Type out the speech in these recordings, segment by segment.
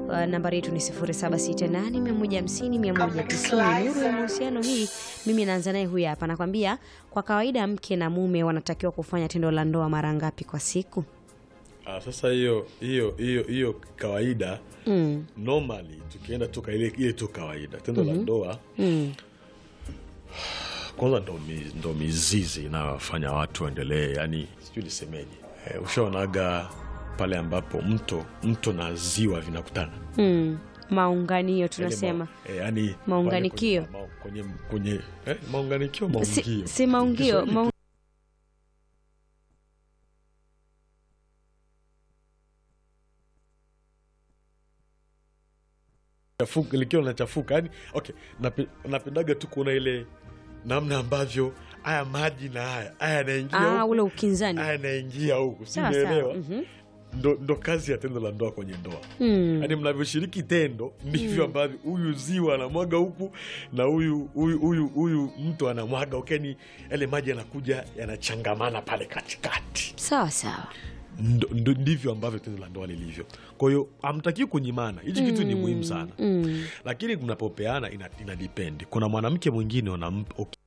Uh, nambari yetu ni 0768150190. Nuru ya mahusiano hii, mimi naanza naye huyu hapa, nakwambia kwa kawaida mke na mume wanatakiwa kufanya tendo la ndoa mara ngapi kwa siku? Ah, sasa hiyo hiyo hiyo hiyo kawaida Mm. normally tukienda tu ile ile tu kawaida tendo la ndoa Mm. kwanza ndo, mi, ndo mizizi inayofanya watu waendelee yani sijui nisemeje eh, ushaonaga pale ambapo mto mto na ziwa vinakutana Mm. Maunganio Yaani tunasema ma- eh, yani Maunganikio. pale kwenye, ma- kwenye, kwenye eh, maunganikio si, maungio si maungio Kiswahili maung... chafuka likiwa linachafuka yani okay nape- napendaga tu kuona ile namna ambavyo haya maji na haya haya yanaingia ah, huku, ule ukinzani haya yanaingia huku sawa sawa. simeelewa Mhm. ndo, ndo kazi ya tendo la ndoa kwenye ndoa Mm. yaani mnavyoshiriki tendo ndivyo ambavyo huyu ziwa anamwaga huku na huyu huyu huyu huyu mtu anamwaga ukeni yale maji yanakuja yanachangamana pale katikati sawa sawa Ndo- ndo- ndivyo ambavyo tendo la ndoa lilivyo kwa hiyo hamtakiwi kunyimana hichi kitu ni muhimu sana mm. lakini mnapopeana ina, ina depend kuna mwanamke mwingine unam- uki-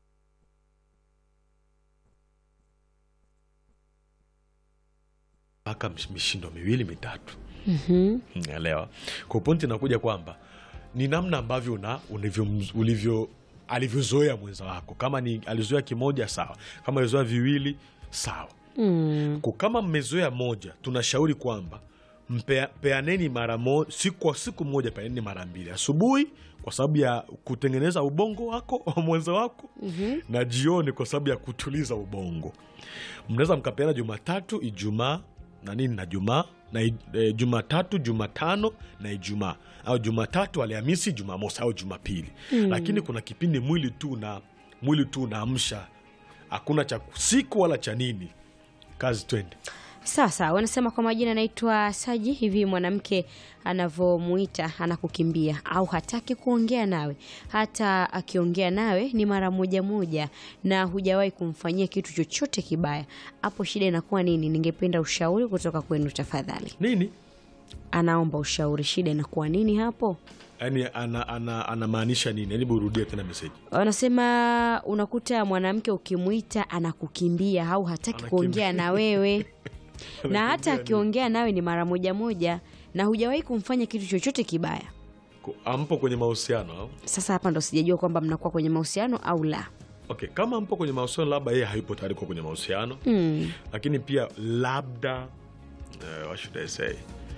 mpaka msh- mishindo miwili mitatu Mhm. naelewa kwa pointi inakuja kwamba ni namna ambavyo una ulivyo, ulivyo alivyozoea mwenza wako kama ni alizoea kimoja sawa kama alizoea viwili sawa Mm. Kwa kama mmezoea moja tunashauri kwamba mpea- peaneni mara mo, siku kwa siku moja peaneni mara mbili asubuhi kwa sababu ya kutengeneza ubongo wako wa mwenza wako Mhm. na jioni kwa sababu ya kutuliza ubongo mnaweza mkapeana jumatatu ijumaa na nini na jumaa na i- e, jumatatu jumatano na ijumaa au jumatatu alhamisi jumamosi au jumapili lakini kuna kipindi mwili tu na mwili tu unaamsha hakuna cha siku wala cha nini kazi twende sawa sawa wanasema kwa majina anaitwa saji hivi mwanamke anavyomuita anakukimbia au hataki kuongea nawe hata akiongea nawe ni mara moja moja na hujawahi kumfanyia kitu chochote kibaya hapo shida inakuwa nini ningependa ushauri kutoka kwenu tafadhali nini anaomba ushauri shida inakuwa nini hapo yaani anamaanisha ana, anamaanisha nini hebu urudie tena meseji wanasema unakuta mwanamke ukimwita anakukimbia au hataki Anakimbia. kuongea na wewe na Anakimbia hata nini? akiongea nawe ni mara moja moja na hujawahi kumfanya kitu chochote kibaya Ku- ampo kwenye mahusiano au? sasa hapa ndo sijajua kwamba mnakuwa kwenye mahusiano au la okay kama mpo kwenye mahusiano labda yeye hayupo tayari kuwa kwenye mahusiano mm. lakini pia labda uh, what should I say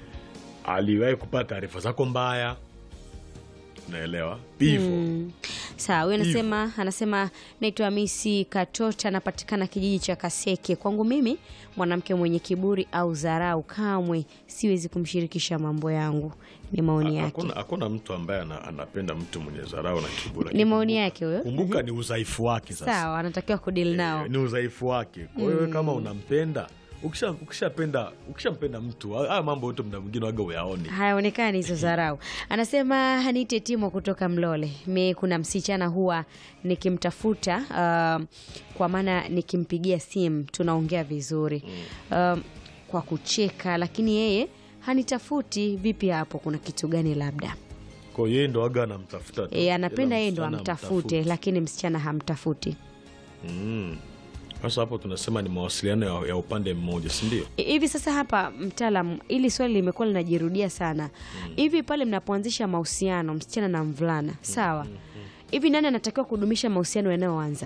aliwahi kupata taarifa zako mbaya naelewa hivyo Mm. sawa huyu anasema anasema naitwa misi katota anapatikana kijiji cha kaseke kwangu mimi mwanamke mwenye kiburi au dharau kamwe siwezi kumshirikisha mambo yangu ni maoni Ha- yake hakuna hakuna mtu ambaye ana, anapenda mtu mwenye dharau na kiburi ni maoni yake huyo kumbuka ni udhaifu wake sasa sawa anatakiwa kudili nao ni udhaifu wake kwa hiyo kama unampenda ukisha- ukishapenda ukishampenda mtu haya mambo yote mda mwingine waga uyaoni hayaonekani hizo dharau anasema hanite timo kutoka mlole mi kuna msichana huwa nikimtafuta uh, kwa maana nikimpigia simu tunaongea vizuri um, kwa kucheka lakini yeye hanitafuti vipi hapo kuna kitu gani labda kwa hiyo yeye ndo waga anamtafuta tu. e, anapenda Ila yeye ndo msichana amtafute hamtafuti. lakini msichana hamtafuti Mm. sasa hapo tunasema ni mawasiliano ya, ya upande mmoja sindio I- hivi sasa hapa mtaalam ili swali limekuwa linajirudia sana hivi pale mnapoanzisha mahusiano msichana na mvulana sawa hivi nani anatakiwa kudumisha mahusiano yanayoanza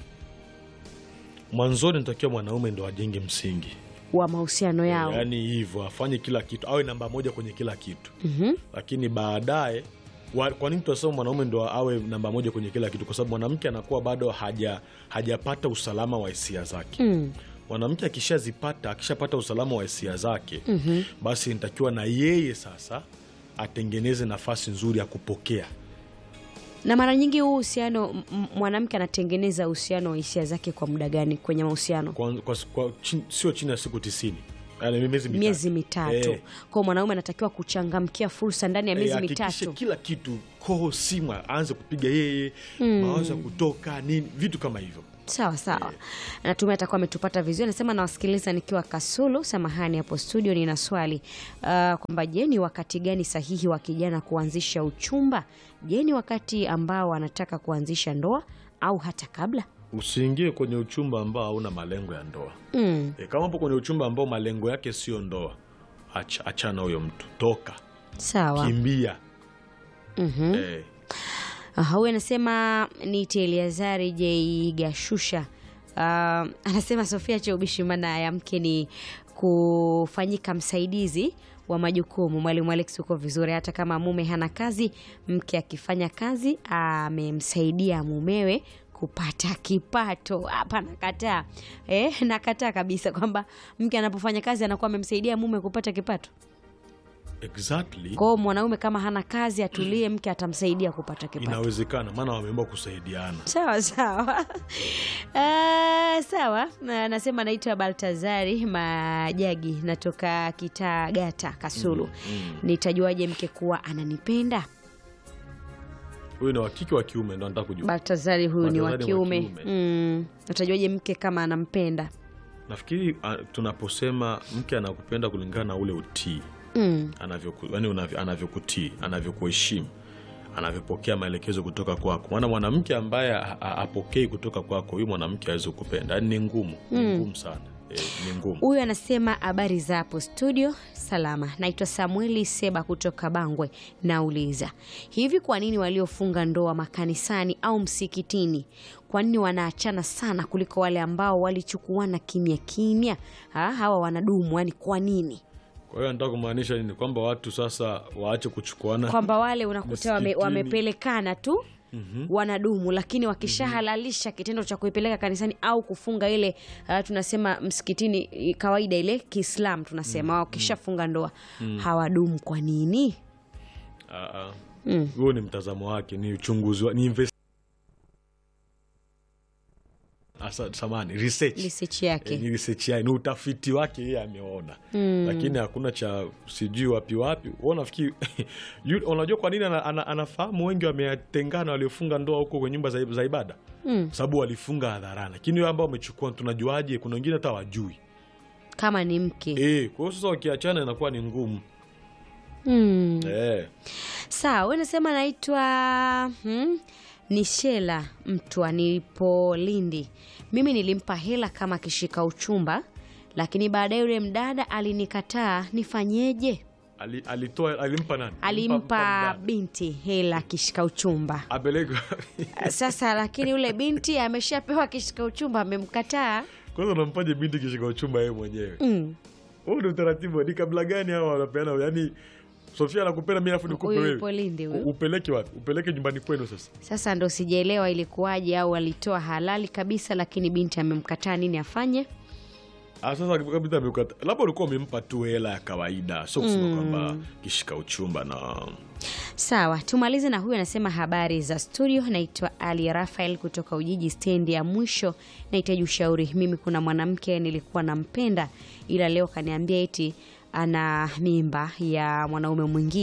mwanzoni natakiwa mwanaume ndo ajenge msingi wa mahusiano yao yaani hivyo afanye kila kitu awe namba moja kwenye kila kitu Mhm. lakini baadaye wa- kwa nini tunasema mwanaume ndo awe namba moja kwenye kila kitu kwa sababu mwanamke anakuwa bado haja hajapata usalama wa hisia zake Mm. mwanamke akishazipata akishapata usalama wa hisia zake Mhm. basi nitakiwa na yeye sasa atengeneze nafasi nzuri ya kupokea na mara nyingi huu uhusiano m- m- mwanamke anatengeneza uhusiano wa hisia zake kwa muda gani kwenye mahusiano kwa, kwa, kwa, chin, sio chini ya siku tisini Yaani miezi mitatu. miezi mitatu Eh. kwao mwanaume anatakiwa kuchangamkia fursa ndani ya Eh, miezi hakikishe mitatu kila kitu koho simu aanze kupiga yeye mawazo ya kutoka nini vitu kama hivyo sawa sawa natumai atakuwa ametupata vizuri anasema nawasikiliza nikiwa kasulu samahani hapo studio nina swali uh, kwamba je ni wakati gani sahihi wa kijana kuanzisha uchumba je ni wakati ambao anataka kuanzisha ndoa au hata kabla usiingie kwenye uchumba ambao hauna malengo ya ndoa mm. e, kama upo kwenye uchumba ambao malengo yake sio ndoa acha, achana huyo mtu toka sawa kimbia Mhm. eh, Aha, huyu anasema niite Eliazari J Gashusha. Uh, anasema Sofia Cheubishi, maana ya mke ni kufanyika msaidizi wa majukumu. Mwalimu Alex, uko vizuri. Hata kama mume hana kazi, mke akifanya kazi amemsaidia mumewe kupata kipato. Hapa nakataa eh, nakataa kabisa kwamba mke anapofanya kazi anakuwa amemsaidia mume kupata kipato. exactly Kwao mwanaume kama hana kazi atulie, mke atamsaidia kupata kipato. inawezekana maana wameamua kusaidiana sawa sawa Ah, sawa Na- nasema naitwa baltazari majagi natoka kitagata kasulu nitajuaje mke kuwa ananipenda huyu ni wakike wa kiume ndo anataka kujua baltazari huyu ni wa Baltazari wa kiume kiume. mm. natajuaje mke kama anampenda nafikiri a, tunaposema mke anakupenda kulingana na ule utii mm. anavyoku- yaani unavyo- anavyokutii anavyokuheshimu anavyopokea maelekezo kutoka kwako maana mwanamke ambaye ha- ha- apokei kutoka kwako huyu mwanamke awezi kupenda yaani ni ngumu ni ngumu sana e, ni ngumu huyu anasema habari za hapo studio salama naitwa samueli seba kutoka bangwe nauliza hivi kwa nini waliofunga ndoa makanisani au msikitini kwa nini wanaachana sana kuliko wale ambao walichukuana kimya kimya ha, hawa wanadumu yani kwa nini kwa hiyo anataka kumaanisha nini kwamba watu sasa waache kuchukuana kwamba wale unakuta wame, Msikitini. wamepelekana tu wanadumu lakini wakishahalalisha kitendo cha kuipeleka kanisani au kufunga ile uh, tunasema msikitini i- kawaida ile kiislam tunasema wakishafunga ndoa hawadumu kwa nini Ah, ah. Mm. huo ni mtazamo wake ni uchunguzi wa, ni invest... Asa, samani research research Eh, yake ni research yake, ni utafiti wake yeye ameona lakini hakuna cha sijui wapi wapi Wewe unafikiri yu- unajua kwa nini ana, ana, anafahamu wengi wametengana waliofunga ndoa huko kwenye nyumba za, za ibada Mm. sababu walifunga hadharani lakini wao ambao wamechukua tunajuaje kuna wengine hata wajui kama ni mke eh kwa hiyo sasa wakiachana inakuwa ni ngumu mm. eh sawa we nasema naitwa hmm? ni shela mtwa nilipo lindi mimi nilimpa hela kama kishika uchumba lakini baadaye yule mdada alinikataa nifanyeje Ali, alitoa alimpa nani alimpa mdada. binti hela kishika uchumba apeleke sasa lakini yule binti ameshapewa kishika uchumba amemkataa kwanza unampaje binti kishika uchumba yeye mwenyewe mm. huu ni utaratibu ni kabla gani hawa wanapeana yani sofia anakupenda mi afu nikupe huyu wewe yupo lindi U- huyu upeleke wapi upeleke nyumbani kwenu sasa sasa ndo sijaelewa ilikuwaje au alitoa halali kabisa lakini binti amemkataa nini afanye Ah, sasa kabisa amekata labda ulikuwa umempa tu hela ya kawaida sio kusema kwamba kishika uchumba na sawa tumalize na huyu anasema habari za studio naitwa ali rafael kutoka ujiji stendi ya mwisho nahitaji ushauri mimi kuna mwanamke nilikuwa nampenda ila leo kaniambia eti ana mimba ya mwanaume mwingine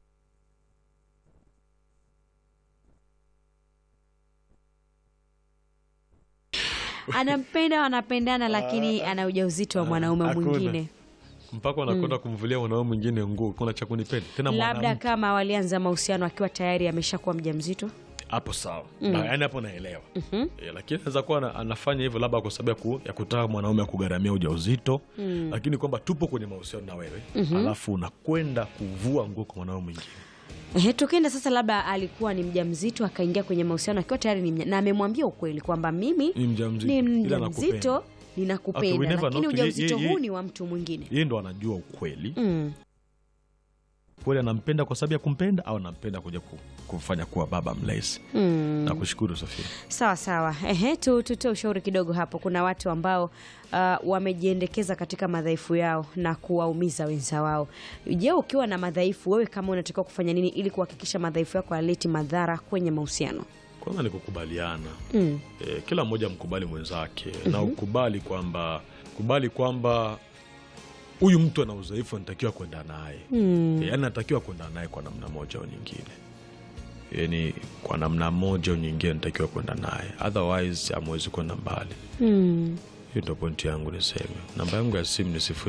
anampenda wanapendana lakini ana ujauzito wa mwanaume hakuna. mwingine mpaka wanakwenda kumvulia mwanaume mwingine nguo kuna cha kunipenda tena labda mwanamke kama walianza mahusiano akiwa tayari ameshakuwa mjamzito hapo sawa Na, yaani hapo naelewa e, lakini anaweza kuwa ana- anafanya hivyo labda kwa sababu ya, ku, ya kutaka mwanaume akugharamia ujauzito lakini kwamba tupo kwenye mahusiano na wewe alafu unakwenda kuvua nguo kwa mwanaume mwingine Ehe, tukienda sasa, labda alikuwa ni mjamzito akaingia kwenye mahusiano akiwa tayari ni mja, na amemwambia ukweli kwamba mimi Ni mjamzito, ni ila mjamzito nakupenda. ninakupenda, Okay, we never lakini know. Ye- ujauzito ye- ye- huu ni wa mtu mwingine. yeye ndo anajua ukweli Mm. kweli anampenda kwa sababu ya kumpenda au anampenda kuja ku, kufanya kuwa baba mlezi Mm. na kushukuru sofia Sawa sawa, ehe, tu tutoe ushauri kidogo hapo. Kuna watu ambao uh, wamejiendekeza katika madhaifu yao na kuwaumiza wenza wao. Je, ukiwa na madhaifu, wewe kama unatakiwa kufanya nini ili kuhakikisha madhaifu yako hayaleti madhara kwenye mahusiano? kwanza ni kukubaliana Mm. e, kila mmoja mkubali mwenzake na ukubali kwamba kubali kwamba huyu mtu ana udhaifu anatakiwa kwenda naye Mm. yaani anatakiwa kwenda naye kwa namna moja au nyingine yani kwa namna moja au nyingine natakiwa kwenda naye otherwise amwezi kwenda mbali Mm. hiyo ndo pointi yangu niseme namba yangu ya simu ni sifuri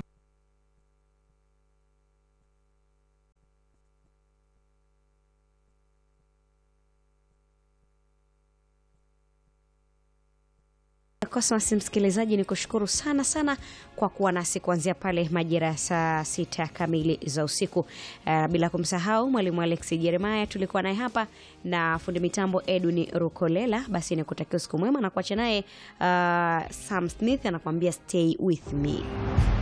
Cosmas msikilizaji, ni kushukuru sana sana kwa kuwa nasi kuanzia pale majira ya saa sita kamili za usiku. Uh, bila kumsahau mwalimu Alex Jeremaya tulikuwa naye hapa na fundi mitambo Edwin Rukolela. Basi nikutakia usiku mwema na kuacha naye uh, Sam Smith anakuambia stay with me.